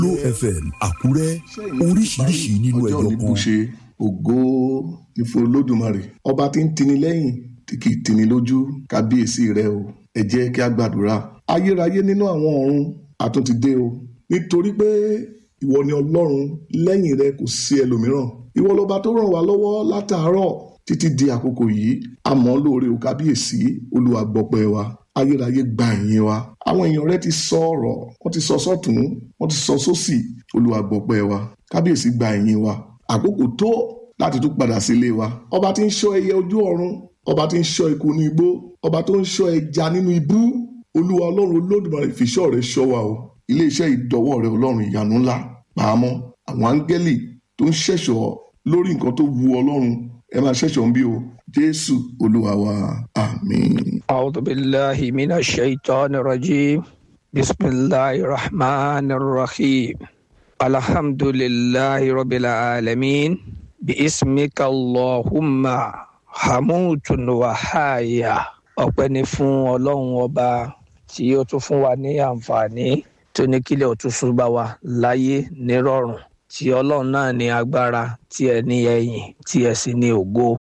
Glo FM Àkúrẹ́ oríṣiríṣi nínú ọjọ́ ẹ̀yọ òní kan. bùṣe ògo ní fún olódùmarè ọba tí ń tini lẹ́yìn tí kì í tini lójú kábíyèsí rẹ o ẹ jẹ́ kí a gbàdúrà ayérayé nínú àwọn ọ̀run àtúntì dé o nítorí pé ìwọ ni ọlọ́run lẹ́yìn rẹ kò sí ẹlòmíràn ìwọ lọba tó ràn wá lọ́wọ́ látàárọ̀ títí di àkókò yìí àmọ́ lóore o kábíyèsí olúwa gbọpẹ́ wa ayérayé gba ìyìn wa àwọn èèyàn rẹ ti sọ ọ̀rọ̀ wọ́n ti sọ sọ́tún wọ́n ti sọ sósì olúwa gbọpẹ́ wa kábíyèsí gba ìyìn wa àkókò tó láti tún padà sílé wa ọba tí ń ṣọ́ ẹyẹ ojú ọ̀run ọba tí ń ṣọ́ eku ní igbó ọba tó ń ṣọ́ ẹja nínú ibú olúwa ọlọ́run olódùmarè fìṣọ́ rẹ ṣọ́ wa o iléeṣẹ́ ìdọ́wọ́ rẹ ọlọ́run ìyanu ńlá pàmò àwọn áńgẹ́lì tó ń ṣẹ̀ṣọ́ lórí nǹkan tó wu ọlọ́run ẹ máa ṣẹ̀ṣọ́ ń bí o jésù olúwa wa àmín. أعوذ بالله من الشيطان الرجيم بسم الله الرحمن الرحيم الحمد لله رب العالمين باسمك اللهم حموت وحايا ọpẹ́ ni fún ọlọ́run ọba tí ó tún fún wa ní àǹfààní tó ní kílẹ̀ òtúnṣu bá wa láyé nírọ̀rùn tí ọlọ́run náà ní agbára tí ẹ ní ẹ̀yìn tí ẹ sì ní ògo